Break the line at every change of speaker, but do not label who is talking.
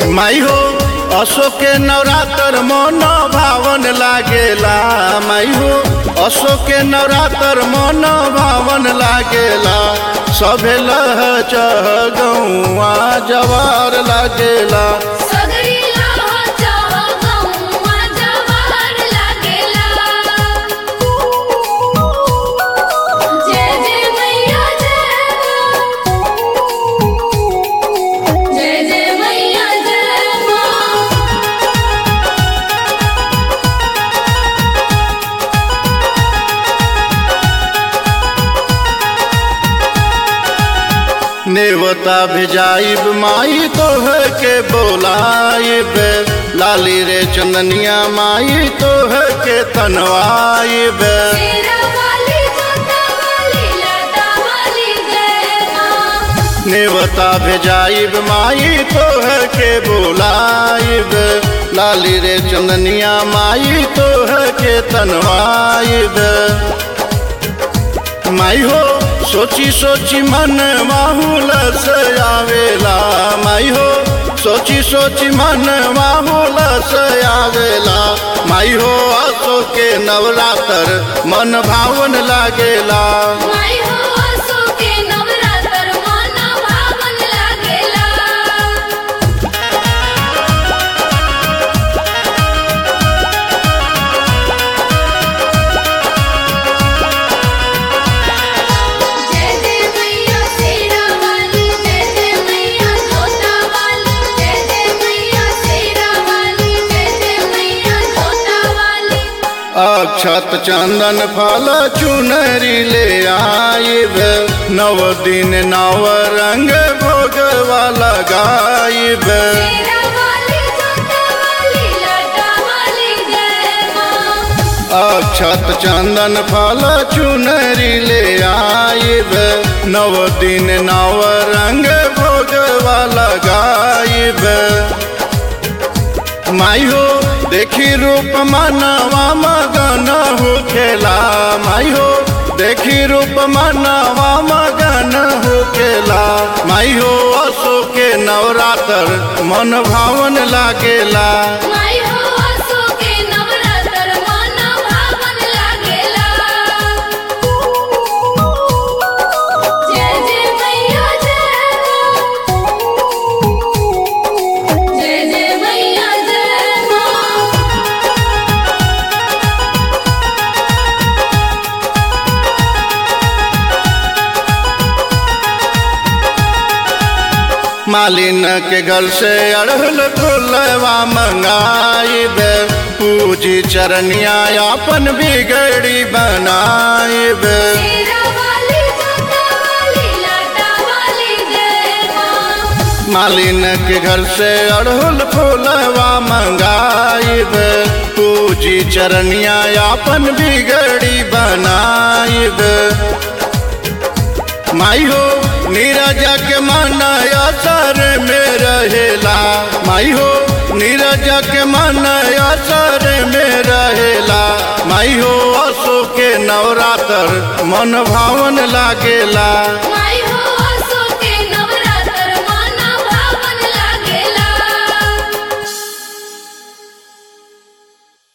माई हो अशोक के नवरात्र मन भावन लागेला माई हो अशोक के नवरात्र मन भावन लागेला सभे लह चह गौआ जवार लागेला
सगरी लाह चाह गौआ जवार लागेला जय जय मैया जय जय जय मैया जय माँ
नेवता भेजाइब माई तोह के बोलाइब लाली रे चंदनिया माई तोह के तनवाइब
तेरा वाली जोता वाली लता वाली जय माँ
नेवता भेजाइब माई तोह के बोलाइब लाली रे चंदनिया माई तोह के तनवाइब माई हो सोची सोची मन माहौल से आवेला माई हो सोची सोची मन माहौल से आवेला माई हो आसो के नवरात्र मन भावन लागेला
माई हो आसो के नवरात्र मन भावन लागेला जय जय मैया शेरा वाली जय जय मैया जोता वाली जय जय मैया शेरा वाली जय जय मैया जोता वाली
अक्षत चंदन फल चुनरी ले आइब नव दिन नव रंग भोगवा लगाइब
शेरा वाली जोता वाली लटा वाली जय माँ
अक्षत चंदन फल चुनरी ले आइब नव दिन नव रंग भोगवा लगाइब माई हो देखी रूप मनवा मगन हो खेला माई हो देखी रूप मनवा मगन हो खेला माई हो असो के नवरात्र मन भावन लागेला
माई हो आसो के नवरात्र मन भावन लागेला जय जय मैया जय जय जय मैया जय माँ
मालिन के घर से अड़हल फुलवा मंगाइब पूजी चरनिया अपन बिगड़ी बनाइब
शेरा वाली जोता वाली लटा वाली जय माँ
मालिन के घर से अड़हुल फूलवा मंगाइब पूजी चरनिया अपन बिगड़ी बनाइब माई हो नीरज के मन असर में रहेला माई हो नीरज के मन असर में रहेला माई हो असो के नवरात्र मन भावन लागेला
माई